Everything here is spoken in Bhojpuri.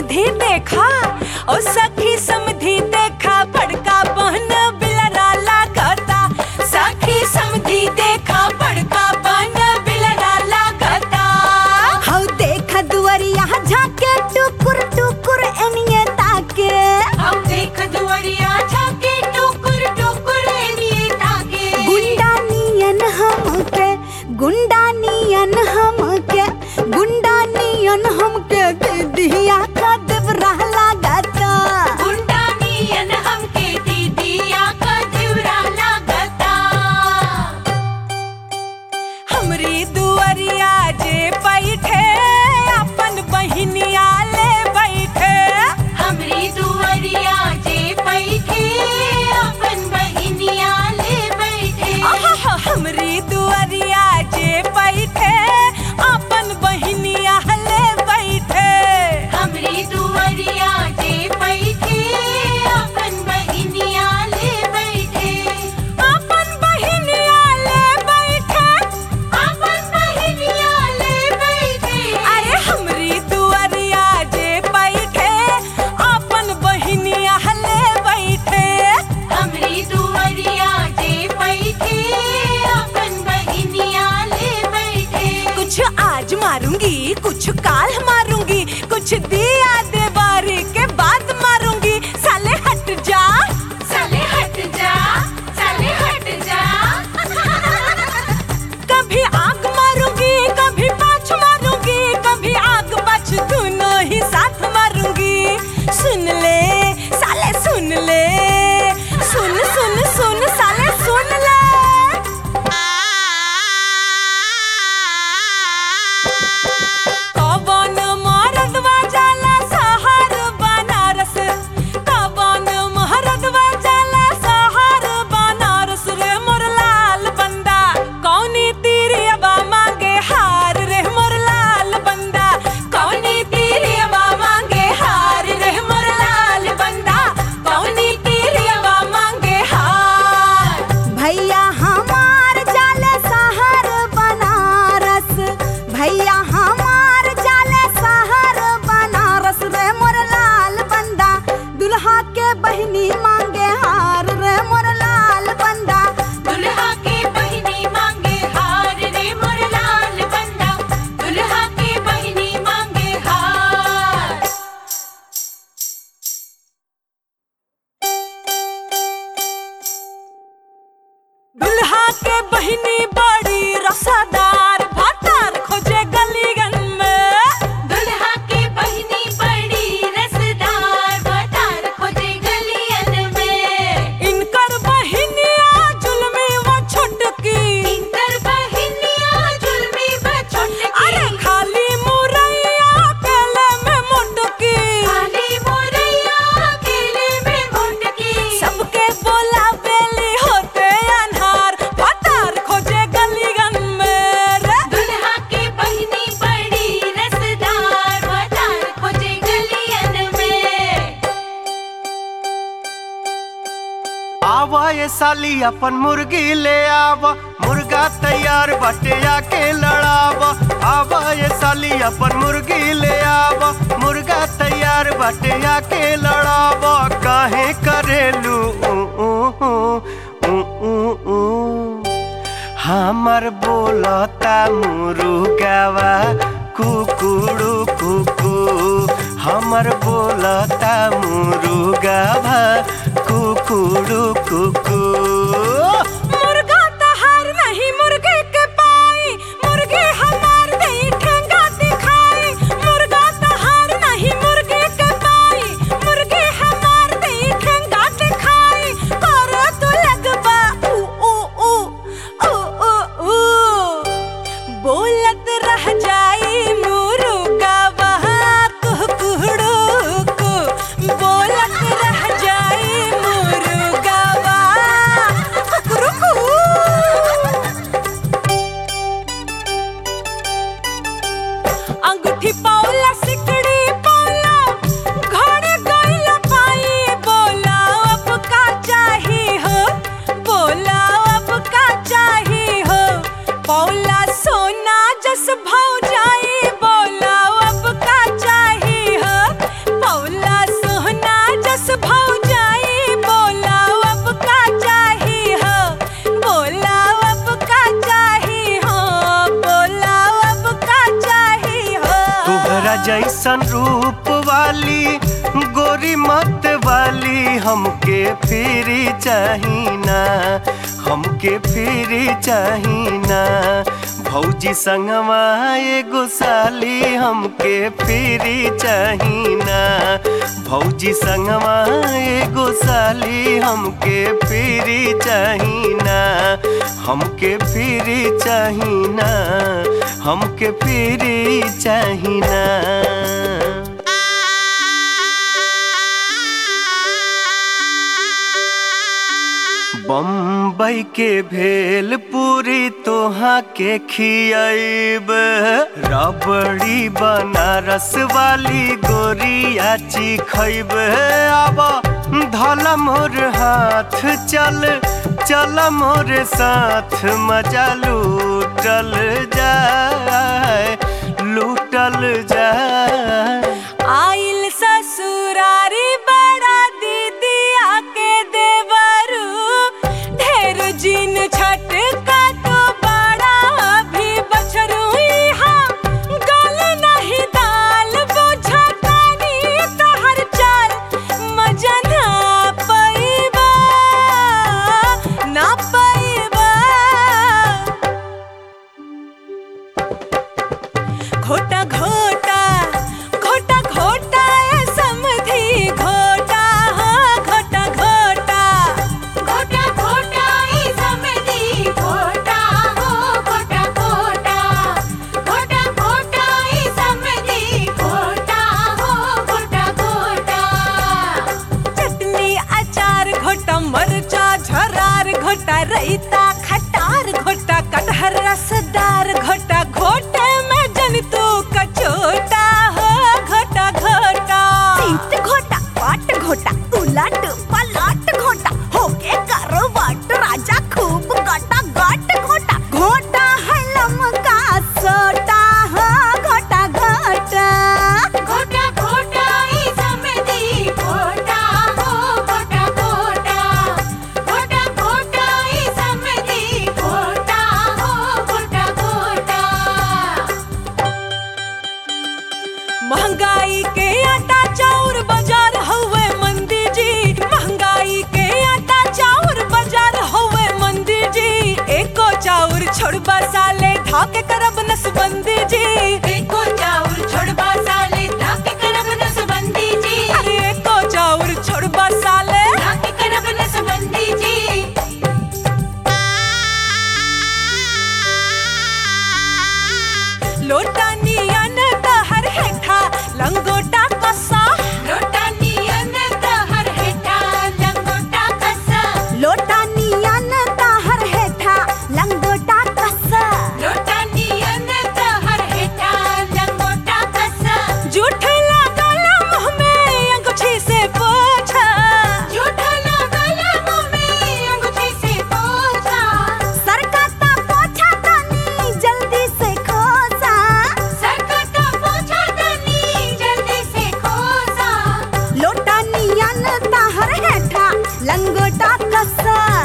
समधी देखा ओ सखी समधी देखा बड़का बहन बिलरा लागता सखी समधी देखा बड़का बहन बिलरा लागता हौ देख दुवरिया झाके टुकुर टुकुर एनिए ताके हम देख दुवरिया झाके टुकुर टुकुर एनिए ताके गुंडा नियन हमके गुंडा नियन हमके गुंडा नियन हमके दिया का देवरा लागता गुंडा नियन हमके दीदिया का दिवरा लागता हमरी दुवरिया जे बैठे अपन बहिनिया ले बैठे हमरी दुवरिया जे बैठे अपन बहिनिया ले बैठे हमरी दुवरिया जे बैठे अपन बहिनिया ले बैठे हमरी दुवरिया जे बैठे अपन बहिनिया ले बैठे अपन बहिनिया ले बैठे अपन बहिनिया ले बैठे अरे हमरी दुवरिया जे बैठे अपन बहिनिया ले बैठे हमरी दुवरिया जे बैठे अपन बहिनिया ले बैठे कुछ आज मारूंगी कुछ काल मारूंगी कुछ दिया देवारी के बाद मारूंगी साले हट जा साले हट जा साले हट जा कभी आग मारूंगी कभी पाछ मारूंगी कभी आग पाछ दोनों ही साथ मारूंगी सुन ले साले सुन ले सुन सुन सुन साले सुन ले कवन मरदवा जाला सहार बनारस कवन मरदवा जाला सहार बनारस रे मोर लाल बंदा कौनी तीरियबा मांगे हार रे मोर लाल बंदा कौनी तीरियबा मांगे हार रे मोर लाल बंदा कौनी तीरियबा मांगे हार भैया हमार जाले शहर बनारस भैया हमार जाले शहर बनारस रे मोर लाल बंदा दुल्हा के बहिनी मांगे हार रे मोर लाल बंदा दुल्हा के बहिनी मांगे हार रे मोर लाल बंदा दुल्हा के बहिनी मांगे हार दुल्हा के बहिनी बड़ी रसादार भातार खोजे गलीगन में दुल्हा के बहिनी बड़ी रसदार भातार खोजे गलियन में इनकर बहिनिया जुलमी व छोटकी इनकर बहिनिया जुलमी व छोटकी अरे खाली मुरैया केले में मोटकी खाली मुरैया केले में मोटकी सबके बोला बेली होते अनहार भातार खोजे गलीगन में रे दुल्हा के बहिनी बड़ी रसदार भातार खोजे गलियन में आवा ये साली अपन मुर्गी ले आवा मुर्गा तैयार बटे आके लड़ावा आवा ये साली अपन मुर्गी ले आवा मुर्गा तैयार बटे आके लड़ावा काहे करेलू ऊ, ऊ, ऊ, ऊ, ऊ, ऊ। हमर बोलता मुरुगावा कुकुड़ू कुकू हमर बोलता मुरुगावा कुकुड़ू कुकू मुर्गा तहार नहीं मुर्गे के पाई मुर्गे हमार नहीं ठेंगा दिखाई मुर्गा तहार नहीं मुर्गे के पाई मुर्गे हमार नहीं ठेंगा दिखाई कर तू लगबा ऊ ऊ ऊ ऊ ऊ ऊ बोलत रह जाई मुर्गा वहाँ कुकुड़ू को बोलत रह जाई मुर्गा वहाँ जैसन रूप वाली गोरी मत वाली हमके फिरी चाहिना हमके फिरी चाहिना भौजी संगवा एगो साली हमके फिरी चाहिना भौजी संगवा एगो साली हमके फिरी चाहिना हमके फिरी चाहिना हमके फिरी चाहिना बम्बई के भेल पूरी तोहा के खियाब रबड़ी बनारस वाली गोरिया खैब आब धल मोर हाथ चल चल मोर साथ मजा लूटल जाए लूटल जाए आइल ससुरारी बड़ा दीदी आके देवरू ढेर जिन छट का तो बड़ा भी बछरू यहाँ गल नहीं दाल बुझतानी तहर चाल मजा ना पैबा ना पैबा घोटा घोटा घोटा घोटा ए समधी घोटा हाँ घोटा घोटा घोटा घोटा ई समधी घोटा हो घोटा घोटा घोटा घोटा ई समधी घोटा हो घोटा घोटा चटनी अचार घोटा मरचा झरार घोटा रैता खटार घोटा कटहर रसदार घोटा घोटे में जन तू कचोटा हो घोटा घोटा सीट घोटा पाट घोटा उलट पलट घोटा होके करो वट राजा खूब गटा गट घोटा घोटा है लमका सोटा हो घोटा घोटा घोटा घोटा ई समधी घोटा हो घोटा घोटा घोटा घोटा ई समधी घोटा हो घोटा घोटा महंगाई के आटा चाउर बाजार हवे मंदी जी महंगाई के आटा चाउर बाजार हवे मंदी जी एको चाउर छोड़बा साले धाके करब नसबंदी जी एको चाउर छोड़बा साले ताके करब नसबंदी जी अरे एको चाउर छोड़बा साले ताके करब नसबंदी जी लोटा नियन तहर हेठा लंगोटा कसा लोटा नियन तहर हेठा लंगोटा कसा लोटा नियन ताहर हेठा लंगोटा कसा लोटा नियन तहर हेठा लंगोटा कसा जूठ लागल मुंह में अंगूठी से पोछा झूठा लागल मुंह में अंगूठी से पोछा सरकाता पोछा तनी जल्दी से खोसा सरकता पोछा तनी जल्दी से खोसा लोटा नियन ताहर हेठा लंगोटा कसा